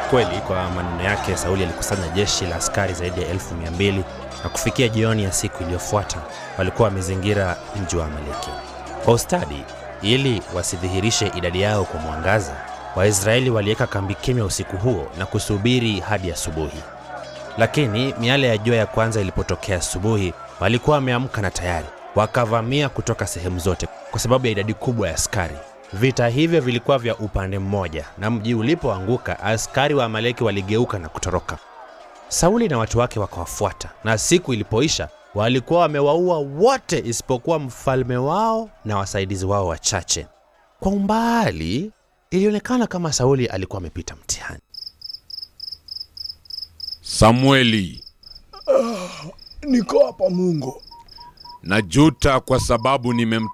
Kweli, kwa maneno yake, Sauli alikusanya jeshi la askari zaidi ya elfu mia mbili na kufikia jioni ya siku iliyofuata walikuwa wamezingira mji wa Amaleki kwa ustadi. Ili wasidhihirishe idadi yao kwa mwangaza, Waisraeli waliweka kambi kimya usiku huo na kusubiri hadi asubuhi. Lakini miale ya jua ya kwanza ilipotokea asubuhi, walikuwa wameamka na tayari wakavamia kutoka sehemu zote kwa sababu ya idadi kubwa ya askari. Vita hivyo vilikuwa vya upande mmoja, na mji ulipoanguka, askari wa Amaleki waligeuka na kutoroka. Sauli na watu wake wakawafuata, na siku ilipoisha walikuwa wamewaua wote isipokuwa mfalme wao na wasaidizi wao wachache. Kwa umbali ilionekana kama Sauli alikuwa amepita mtihani. Samueli, Niko hapa Mungu. najuta kwa sababu nimem